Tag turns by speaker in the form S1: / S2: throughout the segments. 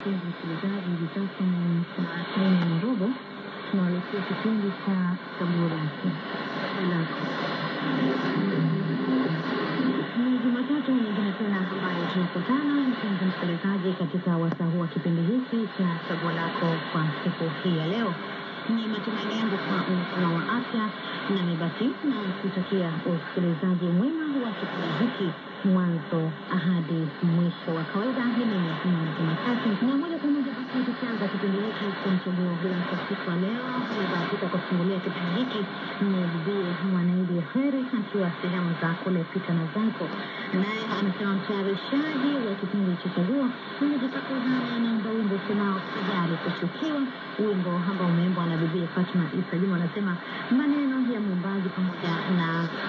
S1: Msikilizaji, hivi sasa ni saa nne na robo, tunawaletea kipindi cha chaguo lako lako. Ni Jumatatu nyingine tena ambayo tunakutana, mpenzi msikilizaji, katika wasaa huu wa kipindi hiki cha chaguo lako kwa siku hii ya leo. Ni matumaini yangu kwa mzima wa afya, nami basi na kutakia usikilizaji mwema wa kipindi hiki mwanzo hadi mwisho wa kawaida. Hili ni Jumaa Jumatatu, na moja kwa moja basi tukianza kipindi hiki cha chaguo lako siku ya leo, nimebahatika kufungulia kipindi hiki ni Bibie Mwanaidi Heri akiwa sehemu za kule pita na zako, naye anasema mtayarishaji wa kipindi cha chaguo nimejitokeza naomba wimbo usemao sijali kuchukiwa, wimbo ambao umeimbwa na Bibie Fatma Isa Juma. Anasema maneno ya mwimbaji pamoja na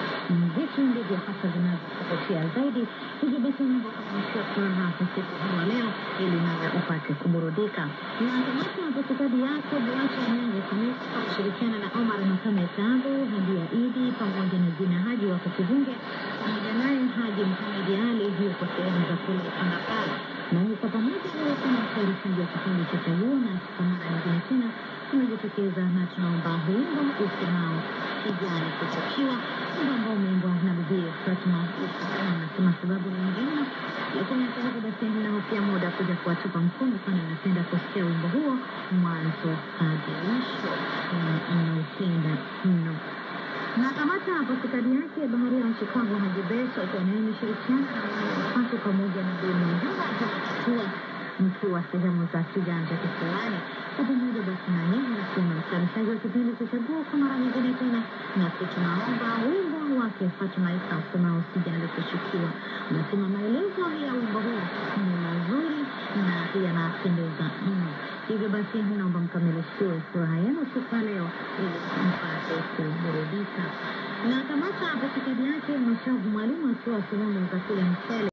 S1: vitu ndivyo hasa vinavyokuvutia zaidi. Hivyo basi wimbo unaonyesha furaha kwa siku hii ya leo, ili nawe upate kuburudika. Na kamati ya upatikadi yako Buacha Nyango Kamisi kwa kushirikiana na Omar Makame Tambo, Hadia Idi pamoja na Jina Haji wa Kukivunge pamoja naye Haji Muhamedi Ali yuko sehemu za kule Kandapara nami kwa pamoja leo kama mtayarishaji wa kipindi cha chaguo na kwa mara nyingine tena tumejitokeza na tunaomba wimbo usemao sijali kuchukiwa, wimbo ambao umeimbwa na Bibie Fatma Isa anasema sababu ni njema, lakini hata hivyo basi ninahofia muda kuja kuwatupa mkono, kwani napenda kusikia wimbo huo mwanzo hadi mwisho. Naupenda mno na kamata patikadi yake baharia wa Chicago Haji Beso akiwa naye imeshirikiana na wanafunzi pamoja na Beni Mjumba kuwa mkiwa sehemu za kiganja kisiwani. Kwa pamoja basi na nyinyi nasema mtayarishaji wa kipindi cha chaguo kwa mara nyingine tena, nasi tunaomba wimbo wake Fatuma Isa usemao sijali kushukiwa. Unasema maelezo ya wimbo huu ni mazuri na yanapendeza mno. Hivyo basi naomba mkamilishiwe furaha yenu siku ya leo ili mpate kuburudika. Na kamata patikadi yake Mashavu Mwalimu akiwa sehemu za kule Mchele